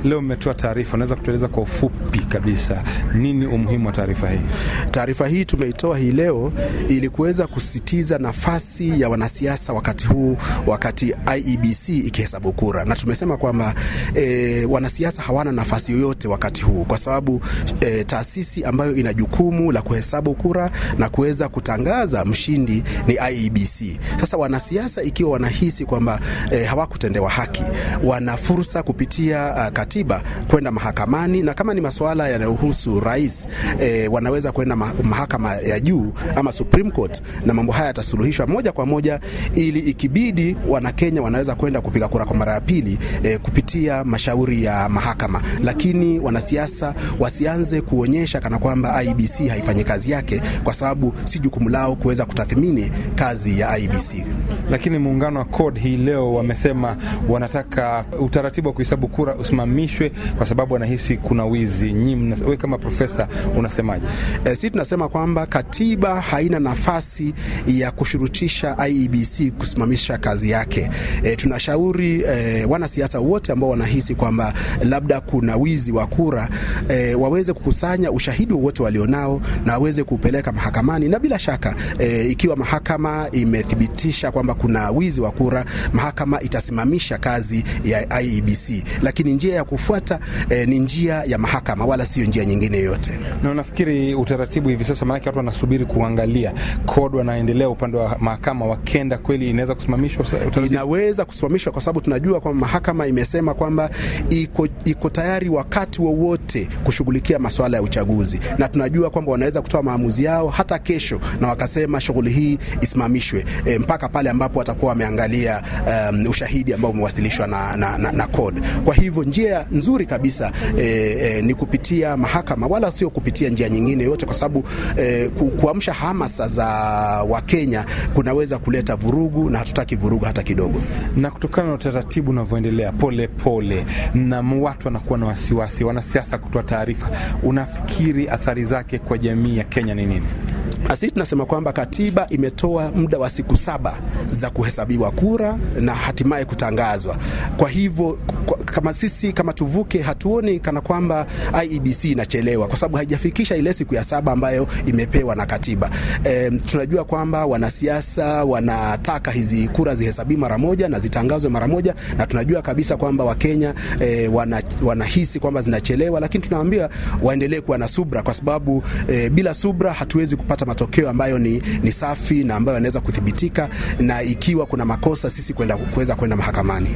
Leo mmetoa taarifa, unaweza kutueleza kwa ufupi kabisa nini umuhimu wa taarifa hii? Taarifa hii tumeitoa hii leo ili kuweza kusisitiza nafasi ya wanasiasa wakati huu, wakati IEBC ikihesabu kura, na tumesema kwamba e, wanasiasa hawana nafasi yoyote wakati huu, kwa sababu e, taasisi ambayo ina jukumu la kuhesabu kura na kuweza kutangaza mshindi ni IEBC. Sasa wanasiasa ikiwa wanahisi kwamba e, hawakutendewa haki, wana fursa kupitia uh, katiba kwenda mahakamani, na kama ni masuala yanayohusu rais e, wanaweza kwenda mahakama ya juu ama Supreme Court, na mambo haya yatasuluhishwa moja kwa moja, ili ikibidi Wanakenya wanaweza kwenda kupiga kura kwa mara ya pili e, kupitia mashauri ya mahakama. Lakini wanasiasa wasianze kuonyesha kana kwamba IEBC haifanyi kazi yake, kwa sababu si jukumu lao kuweza kutathmini kazi ya IEBC. Lakini muungano wa CORD hii leo wamesema wanataka utaratibu wa kuhesabu kura usimamishwe kwa sababu wanahisi kuna wizi. Nyinyi wewe kama profesa unasemaje? E, si tunasema kwamba katiba haina nafasi ya kushurutisha IEBC kusimamisha kazi yake. E, tunashauri e, wanasiasa wote ambao wanahisi kwamba labda kuna wizi wa kura e, waweze kukusanya ushahidi wowote walionao na waweze kupeleka mahakamani, na bila shaka e, ikiwa mahakama imethibitisha kwamba kuna wizi wa kura, mahakama itasimamisha kazi ya IEBC, lakini njia ya kufuata e, ni njia ya mahakama, wala sio njia nyingine yoyote. Na unafikiri utaratibu hivi sasa, maanake watu wanasubiri kuangalia CORD wanaendelea upande wa mahakama, wakenda kweli inaweza kusimamishwa? Inaweza kusimamishwa kwa sababu tunajua kwamba mahakama imesema kwamba iko, iko tayari wakati wowote wa kushughulikia masuala ya uchaguzi, na tunajua kwamba wanaweza kutoa maamuzi yao hata kesho na wakasema shughuli hii isimamishwe e, mpaka pale ambapo watakuwa wameangalia um, ushahidi ambao umewasilishwa na, na, na, na CORD. Kwa hivyo njia nzuri kabisa e, e, ni kupitia mahakama wala sio kupitia njia nyingine yote, kwa sababu e, ku, kuamsha hamasa za Wakenya kunaweza kuleta vurugu na hatutaki vurugu hata kidogo. Na kutokana na utaratibu unavyoendelea pole pole, na watu wanakuwa na wasiwasi, wanasiasa kutoa taarifa, unafikiri athari zake kwa jamii ya Kenya ni nini? Sisi tunasema kwamba katiba imetoa muda wa siku saba za kuhesabiwa kura na hatimaye kutangazwa. Kwa hivyo kama sisi kama tuvuke, hatuoni kana kwamba IEBC inachelewa, kwa sababu haijafikisha ile siku ya saba ambayo imepewa na katiba. E, tunajua kwamba wanasiasa wanataka hizi kura zihesabiwe mara moja na zitangazwe mara moja, na tunajua kabisa kwamba Wakenya e, wana, wanahisi kwamba zinachelewa, lakini tunawaambia waendelee kuwa na subra, kwa sababu e, bila subra hatuwezi kupata matokeo ambayo ni, ni safi na ambayo yanaweza kuthibitika, na ikiwa kuna makosa sisi kwenda kuweza kwenda mahakamani.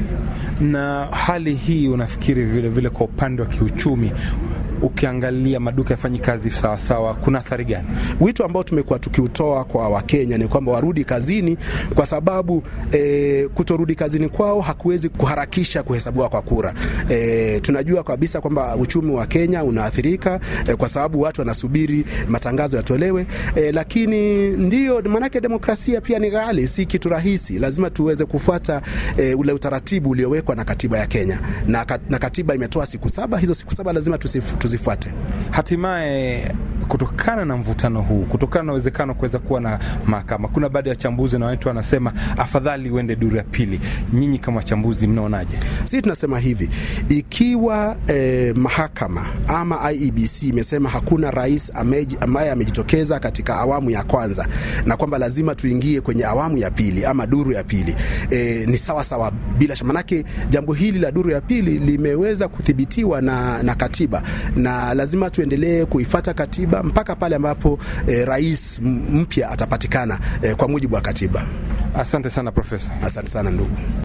Na hali hii unafikiri vile vile kwa upande wa kiuchumi ukiangalia maduka yafanyi kazi sawasawa, kuna athari gani? Wito ambao tumekuwa tukiutoa kwa Wakenya ni kwamba warudi kazini, kwa sababu e, kutorudi kazini kwao hakuwezi kuharakisha kuhesabiwa kwa kura. E, tunajua kabisa kwamba uchumi wa Kenya unaathirika e, kwa sababu watu wanasubiri matangazo yatolewe. E, lakini ndio maanake demokrasia pia ni ghali, si kitu rahisi. Lazima tuweze kufuata e, ule utaratibu uliowekwa na katiba ya Kenya na, na katiba imetoa siku saba. Hizo siku saba lazima tusifu, tuzifuate. Hatimaye, kutokana na mvutano huu, kutokana na uwezekano kuweza kuwa na mahakama, kuna baadhi ya wachambuzi na watu wanasema afadhali uende duru ya pili. Nyinyi kama wachambuzi mnaonaje? Sisi tunasema hivi, ikiwa eh, mahakama ama IEBC imesema hakuna rais ambaye amejitokeza katika awamu ya kwanza na kwamba lazima tuingie kwenye awamu ya pili ama duru ya pili, eh, ni sawa sawa bila shaka, manake jambo hili la duru ya pili limeweza kuthibitiwa na, na katiba na lazima tuendelee kuifata katiba mpaka pale ambapo eh, rais mpya atapatikana eh, kwa mujibu wa katiba. Asante sana Profesa. Asante sana ndugu.